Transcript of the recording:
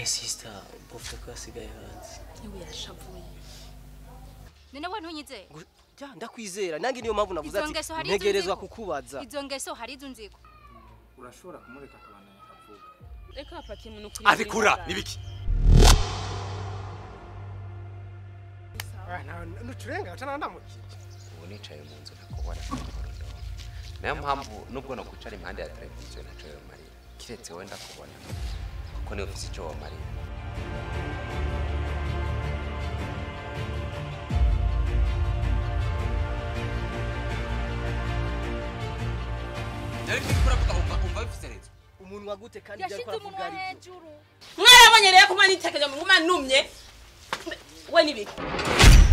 none sister bofe ko yasigaye hanze niwe yashavuye none we ntunyizeye Ngo- ja ndakwizera nange niyo mpamvu navuze Izo ati ngeso hari izo ntegerezwa nziko. kukubaza izo ngeso hari izo nziko urashobora kumureka akabandanya akavuga reka hapaki mu nukuri abikura nibiki nuturenga cyane ndamukije ubu nicaye mu nzu nakubona korondo niyo mpamvu nubwo nakwicara impande ya televiziyo naco yo marira kiretse wenda kubona kuko niwe ufise ico womarira ariko iko uravuga umva umva bifise rezo umunwa gute kandi ibyo ariko yashize aravuga umunwa ari byo hejuru mwarabonye rero kuma nitekereje mu nguma numye we nibiki